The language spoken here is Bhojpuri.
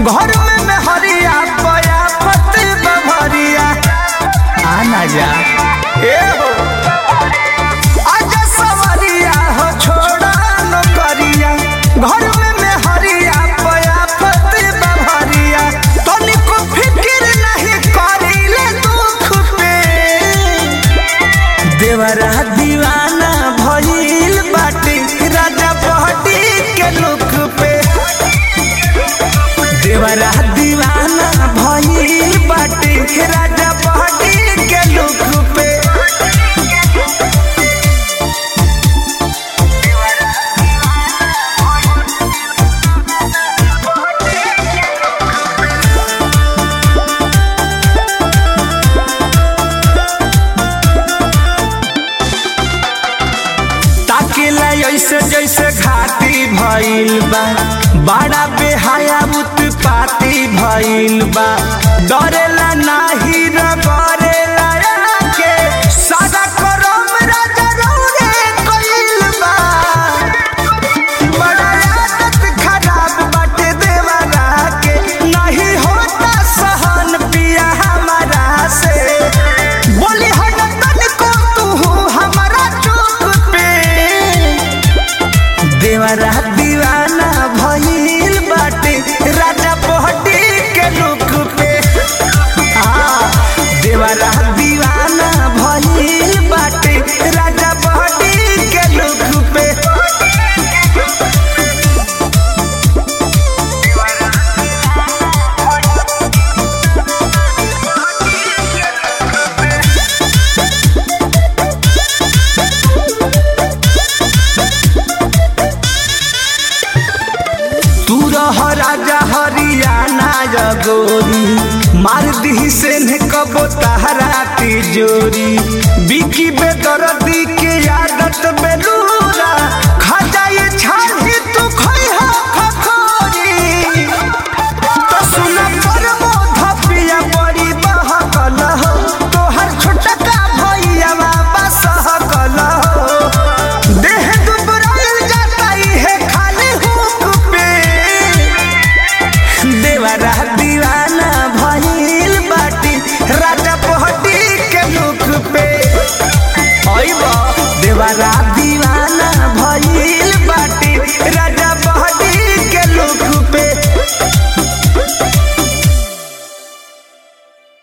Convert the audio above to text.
घर में मेहरिया पया पति बभरिया आना जा ए हो आजा सवरिया हो छोड़ा नौकरिया घर में मेहरिया पया पति बभरिया तनिको फिकिर नहीं करिले दुख पे देवरा दीवाना भइल बाटे राजा बहटी के लुक पे देवरा दीवाना भइल बाटे राजा बहटी के लुक पे ताकेला ऐसे जैसे घाटी भइल बा बड़ा बेहाया उत्पाती भइल बा डरेला नाही न करेला के सादा करम राजा रौरे कइल बा बड़ा आदत खराब बाटे देवरा के नहीं होता सहन पिया हमारा से बोली हट तनिको तू हमारा चुप पे देवरा दीवाना भइल बाटे राजा बहटी के लुक पे हाँ, देवरा दीवाना भइल बाटे राजा बहटी के लुक पे तू रह राजा हरियाणा जगोरी मार दी से ने कबो तहरा तिजोरी बिकी बेदर्दी के आदत बेलूरा खा जाए छाली तू खोई हो खखोरी तो सुन पर मोध पिया बड़ी बहकल हो तोहर छोटका भैया बाबा सहकल हो देह दुबराइल जाता है खाली हुक पे देवरा दीवाना भइल बाटी राजा पहटी के मुख पे अइबा देवरा दीवाना